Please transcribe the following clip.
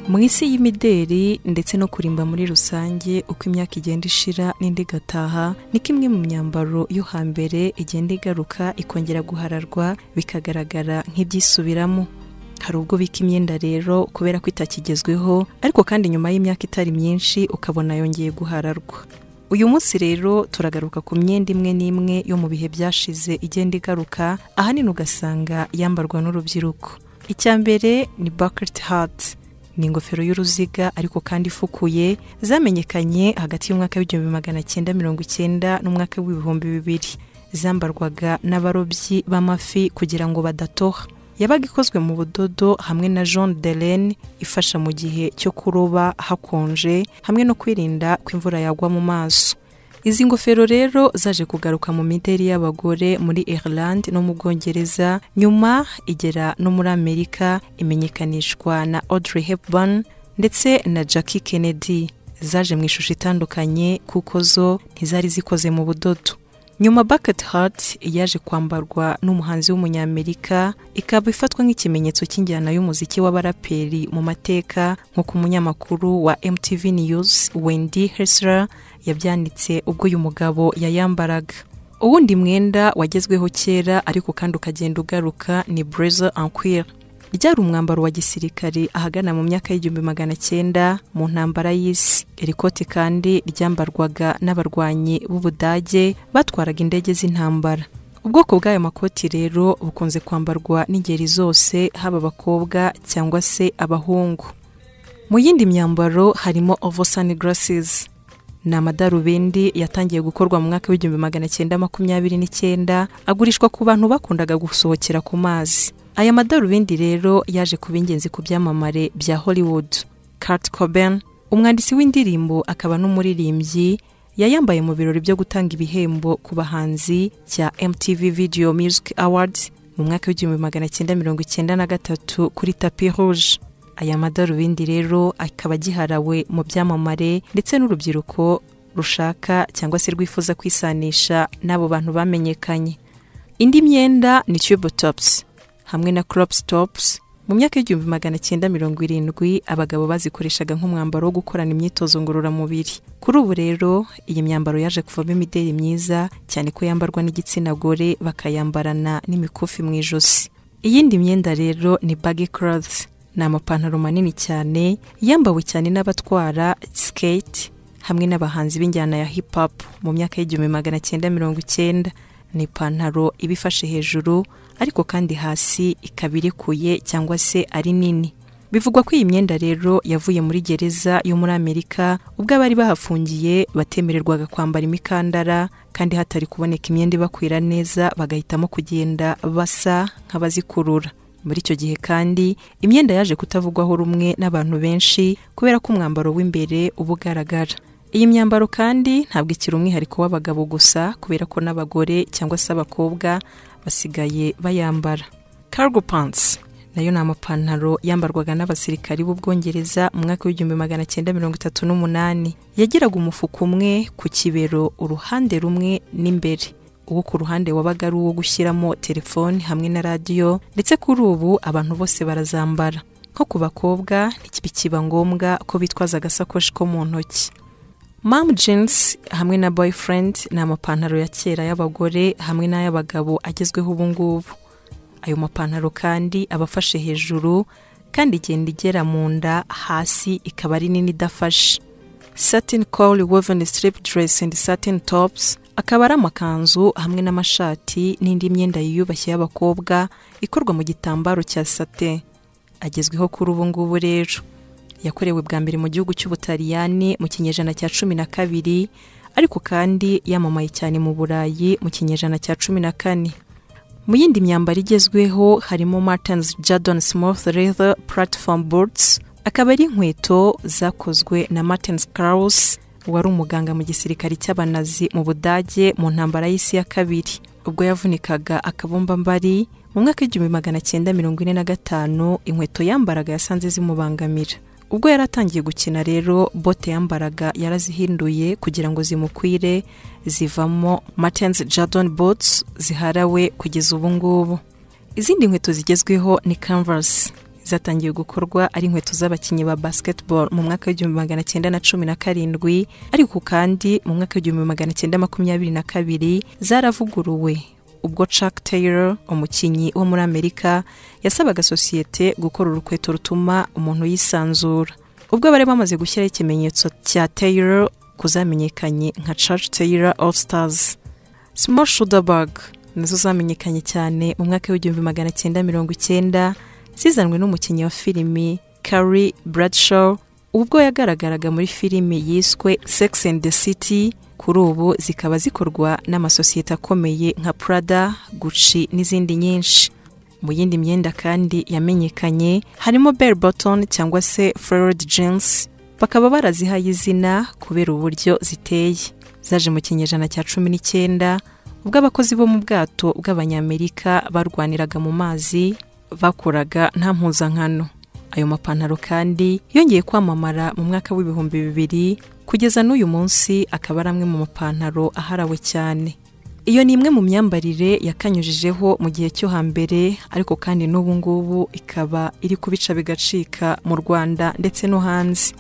mu isi y'imideri ndetse no kurimba muri rusange uko imyaka igenda ishira n'indi igataha niko imwe mu myambaro yo hambere igenda igaruka ikongera guhararwa bikagaragara nk'ibyisubiramo hari ubwo bika imyenda rero kubera ko itakigezweho ariko kandi nyuma y'imyaka itari myinshi ukabona yongeye guhararwa uyu munsi rero turagaruka ku myenda imwe n'imwe yo mu bihe byashize igenda igaruka ahanini ugasanga yambarwa n'urubyiruko icya mbere ni bucket hat ni ingofero y'uruziga ariko kandi ifukuye zamenyekanye hagati y'umwaka w'igihumbi magana cyenda mirongo icyenda n'umwaka w'ibihumbi bibiri zambarwaga n'abarobyi b'amafi kugira ngo badatoha yabaga ikozwe mu budodo hamwe na jean delene ifasha mu gihe cyo kuroba hakonje hamwe no kwirinda ko imvura yagwa mu maso izi ngofero rero zaje kugaruka mu mideri y'abagore muri Ireland no mu Bwongereza nyuma igera no muri Amerika imenyekanishwa na Audrey Hepburn ndetse na Jackie Kennedy zaje mu ishusho itandukanye kuko zo ntizari zikoze mu budodo nyuma bucket hat yaje kwambarwa n'umuhanzi w'umunyamerika ikaba ifatwa nk'ikimenyetso cy'injyana y'umuziki w'abaraperi mu mateka nk'uko umunyamakuru wa MTV News Wendy Hessler yabyanditse ubwo uyu mugabo yayambaraga uwundi mwenda wagezweho kera ariko kandi ukagenda ugaruka ni blazer en cuir ryari umwambaro wa gisirikare ahagana mu myaka y'igihumbi magana cyenda mu ntambara y'isi iri koti kandi ryambarwaga n'abarwanyi b'ubudage batwaraga indege z'intambara ubwoko bw'ayo makoti rero bukunze kwambarwa n'ingeri zose haba abakobwa cyangwa se abahungu mu yindi myambaro harimo ovo sunglasses ni amadarubindi yatangiye gukorwa mu mwaka w'igihumbi magana cyenda makumyabiri n'icyenda agurishwa ku bantu bakundaga gusohokera ku mazi aya madarubindi rero yaje kuba ingenzi ku byamamare bya hollywood Kurt Cobain umwanditsi w'indirimbo akaba n'umuririmbyi yayambaye mu birori byo gutanga ibihembo ku bahanzi cya MTV Video Music Awards mu mwaka w'igihumbi magana cyenda mirongo icyenda na gatatu kuri tapi rouge aya madarubindi rero akaba agiharawe mu byamamare ndetse n'urubyiruko rushaka cyangwa se rwifuza kwisanisha n'abo bantu bamenyekanye indi myenda ni tube tops hamwe na crop stops mu myaka y'igihumbi magana cyenda mirongo irindwi abagabo bazikoreshaga nk'umwambaro wo gukorana imyitozo ngororamubiri kuri ubu rero iyi myambaro yaje kuvamo imideri myiza cyane ko yambarwa n'igitsina gore bakayambarana n'imikufi mu ijosi iyindi myenda rero ni baggy clothes ni amapantaro manini cyane yambawe cyane n'abatwara skate hamwe n'abahanzi b'injyana ya hip hop mu myaka y'igihumbi magana cyenda mirongo icyenda ni ipantaro iba ifashe hejuru ariko kandi hasi ikaba irekuye cyangwa se ari nini bivugwa ko iyi myenda rero yavuye muri gereza yo muri amerika ubwo abari bahafungiye batemererwaga kwambara imikandara kandi hatari kuboneka imyenda ibakwira neza bagahitamo kugenda basa nk'abazikurura muri icyo gihe kandi imyenda yaje kutavugwaho rumwe n'abantu benshi kubera ko umwambaro w'imbere uba ugaragara iyi myambaro kandi ntabwo ikiri umwihariko w'abagabo gusa kubera ko n'abagore cyangwa se abakobwa basigaye bayambara cargo pants nayo ni amapantaro yambarwaga n'abasirikari b'ubwongereza mu mwaka w'igihumbi magana cyenda mirongo itatu n'umunani yagiraga umufuka umwe ku kibero uruhande rumwe n'imbere uwo ku ruhande wabaga ari uwo gushyiramo telefoni hamwe na radiyo ndetse kuri ubu abantu bose barazambara nko ku bakobwa ntikiba ngombwa ko bitwaza agasakoshi ko mu ntoki Mom jeans hamwe na boyfriend ni amapantaro ya kera y'abagore hamwe n'ay'abagabo agezweho ubu ngubu ayo mapantaro kandi aba afashe hejuru kandi igenda igera mu nda hasi ikaba ari nini idafashe satin call woven strip dress and satin tops akaba ari amakanzu hamwe n'amashati n'indi myenda yiyubashye y'abakobwa ikorwa mu gitambaro cya sate agezweho kuri ubu ngubu rero yakorewe bwa mbere mu gihugu cy'ubutaliyani mu kinyejana cya cumi na kabiri ariko kandi yamamaye cyane mu burayi mu kinyejana cya cumi na kane mu yindi myambaro igezweho harimo martins jadon smooth leather platform boots akaba ari inkweto zakozwe na martins kraus wari umuganga mu gisirikare cy'abanazi mu budage mu ntambara y'isi ya kabiri ubwo yavunikaga akabumbambari mu mwaka w'igihumbi magana cyenda mirongo ine na gatanu inkweto yambaraga yasanze zimubangamira ubwo yari atangiye gukina rero bote yambaraga yarazihinduye kugira ngo zimukwire zivamo martins jadon bots ziharawe kugeza ubu ngubu izindi nkweto zigezweho ni canvas zatangiye gukorwa ari inkweto z'abakinnyi ba basketball mu mwaka w'igihumbi magana cyenda na cumi na karindwi ariko kandi mu mwaka w'igihumbi magana cyenda makumyabiri na kabiri zaravuguruwe ubwo Chuck Taylor umukinnyi wo muri Amerika yasabaga sosiyete gukora urukweto rutuma umuntu yisanzura ubwo bari bamaze gushyiraho ikimenyetso cya Taylor kuzamenyekanye nka Chuck Taylor All Stars Small Shuderberg nazo zamenyekanye cyane mu mwaka w'igihumbi magana cyenda mirongo icyenda zizanwe n'umukinnyi wa filimi Carrie Bradshaw ubwo yagaragaraga muri filimi yiswe Sex and the City kuri ubu zikaba zikorwa n'amasosiyete akomeye nka Prada, Gucci n'izindi nyinshi mu yindi myenda kandi yamenyekanye harimo bell bottom cyangwa se flared jeans bakaba barazihaye izina kubera uburyo ziteye zaje mu kinyejana cya cumi n'icyenda ubwo abakozi bo mu bwato bw'abanyamerika barwaniraga mu mazi bakoraga nta mpuzankano ayo mapantaro kandi yongeye kwamamara mu mwaka w'ibihumbi bibiri kugeza n'uyu munsi akaba ari amwe mu mapantaro aharawe cyane iyo ni imwe mu myambarire yakanyujijeho mu gihe cyo hambere ariko kandi n'ubu ngubu ikaba iri kubica bigacika mu rwanda ndetse no hanze